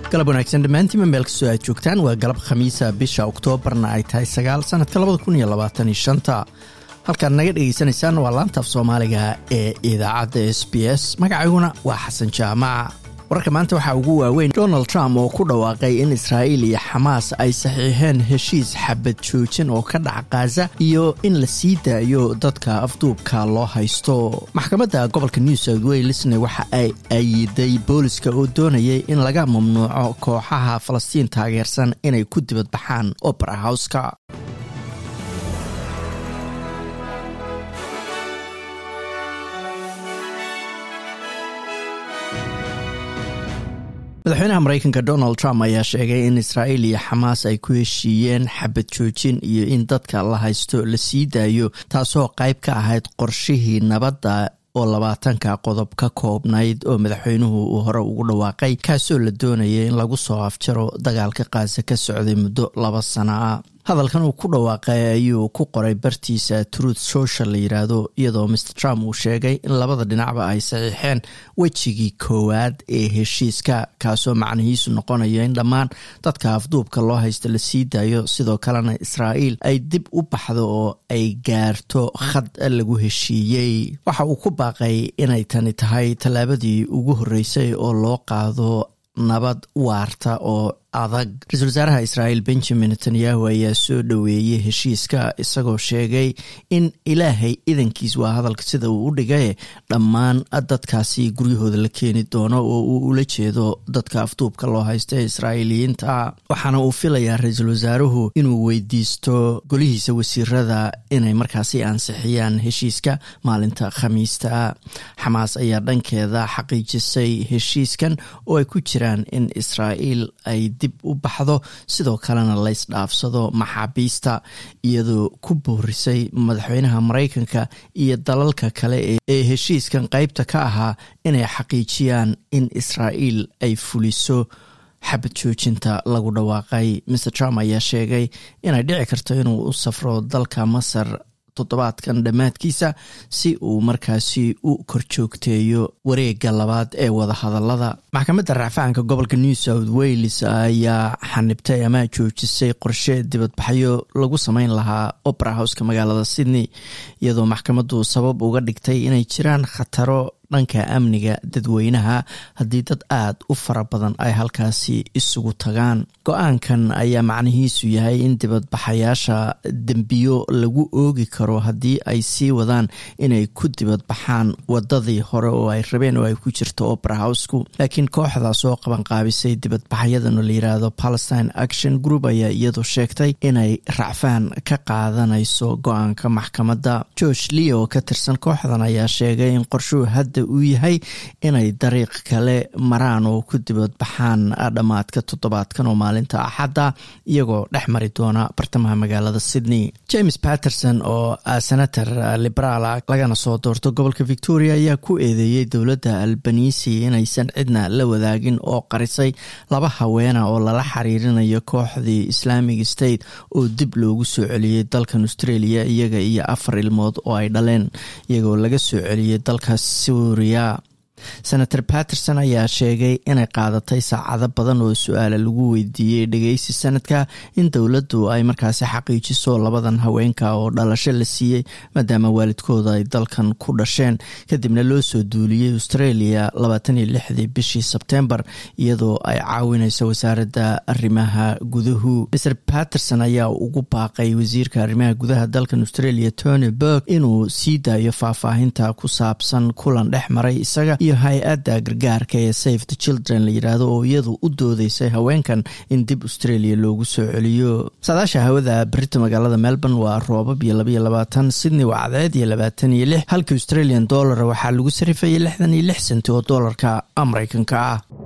galab wanaagsan dhammaantiinma meel kastoo aad joogtaan waa galab khamiisa bisha oktoobarna ay tahay sagaal sanadka labada kun iyo labaatan iyo shanta halkaad naga dhegaysanaysaan waa laantaaf soomaaliga ee idaacadda s b s magacayguna waa xasan jaamac wararka maanta waxaa ugu waaweyn donald trump oo ku dhawaaqay in israa'iil iyo xamaas ay saxiixeen heshiis xabad joojin oo ka dhaca khaza iyo in la sii daayo dadka afduubka loo haysto maxkamadda gobolka new south walesne waxa ay ayiday booliska oo doonayay in laga mamnuuco kooxaha falastiin taageersan inay ku dibadbaxaan opera houska madaxweynaha mareykanka donald trump ayaa sheegay in israa'iil iyo xamaas ay ku heshiiyeen xabad joojin iyo in dadka la haysto la sii daayo taasoo qayb ka ahayd qorshihii nabadda oo labaatanka qodob ka koobnayd oo madaxweynuhu uu hore ugu dhawaaqay kaasoo la doonayay in lagu soo afjaro dagaalka qaasa ka socday muddo laba sana ah hadalkan uu ku dhawaaqay ayuu ku qoray bartiisa truth social la yiraahdo iyadoo mr trump uu sheegay in labada dhinacba ay saxiixeen wejigii koowaad ee heshiiska kaasoo macnihiisu noqonaya in dhammaan dadka afduubka loo haysta la sii daayo sidoo kalena israa'iil ay dib u baxdo oo ay gaarto khad lagu heshiiyey waxa uu ku baaqay inay tani tahay tallaabadii ugu horreysay oo loo qaado nabad waarta oo adag ra-iisul wasaaraha israa'iil benjamin netanyahu ayaa soo dhoweeyey heshiiska isagoo sheegay in ilaahay idankiis waa hadalka sida uu u dhigaye dhammaan dadkaasi guryahooda la keeni doono oo uu ula jeedo dadka afduubka loo haysta ee israa'iiliyiinta waxaana uu filayaa ra-iisul wasaaruhu inuu weydiisto golihiisa wasiirada inay markaasi ansixiyaan heshiiska maalinta khamiista xamaas ayaa dhankeeda xaqiijisay heshiiskan oo ay ku jiraan in israa'iil ay dib u baxdo sidoo kalena laysdhaafsado maxaabiista iyadoo ku boorisay madaxweynaha mareykanka iyo dalalka kale ee heshiiskan qeybta ka ahaa inay xaqiijiyaan in israa'iil ay fuliso xabad joojinta lagu dhawaaqay mr trump ayaa sheegay inay dhici karto inuu u safro dalka masar toddobaadkan dhammaadkiisa si uu markaasi u korjoogteeyo wareega labaad ee wadahadalada maxkamadda racfaanka gobolka new south wales ayaa xanibtay ama joojisay qorshe dibadbaxyo lagu sameyn lahaa opera houska magaalada sydney iyadoo maxkamaddu sabab uga dhigtay inay jiraan khataro dhanka amniga dadweynaha haddii dad aad u fara badan ay halkaasi isugu tagaan go-aankan ayaa macnihiisu yahay in dibadbaxayaasha dembiyo lagu oogi karo haddii ay sii wadaan inay ku dibadbaxaan wadadii hore oo ay rabeen oo ay ku jirto opera housku laakiin kooxdaas oo qabanqaabisay dibadbaxyadan oo la yiraahdo palestine action group ayaa iyadu sheegtay inay racfaan ka qaadanayso go-aanka maxkamadda george leo oo ka tirsan kooxdan ayaa sheegay in qorshuhu hadda uu yahay inay dariiq kale maraan oo ku dibadbaxaan dhammaadka toddobaadkan oo maalinta axadda iyagoo dhex mari doona bartamaha magaalada sydney james patterson oo senator liberaala lagana soo doorto gobolka victoria ayaa ku eedeeyey dowladda albanisi inaysan cidna la wadaagin oo qarisay laba haweena oo lala xiriirinayo kooxdii islamic state oo dib loogu soo celiyey dalkan australia iyaga iyo afar ilmood oo ay dhaleen iyagoo laga soo celiyey dalka senator patterson ayaa sheegay inay qaadatay saacado badan oo su-aala lagu weydiiyey dhegeysi sanadka in dowladdu ay markaasi xaqiijiso labadan haweenka oo dhalasho la siiyey maadaama waalidkooda ay dalkan ku dhasheen kadibna loo soo duuliyey australia labaataniyo lixdii bishii sebtembar iyadoo ay caawineyso wasaaradda arrimaha guduhu mr patterson ayaa ugu baaqay wasiirka arrimaha gudaha dalkan australia tony burg inuu sii daayo faahfaahinta ku saabsan kulan dhex maray isaga iyo hay-adda gargaarka ee safe the children la yidhaahdo oo iyadu u doodeysay haweenkan in dib australia loogu soo celiyo saadaasha hawada berita magaalada melbourne waa roobab iyo labaiyo labaatan sydney waa cadceed iyo labaatan iyo lix halka australian dollar waxaa lagu sarifayay lixdan iyo lix senti oo doolarka mareykanka ah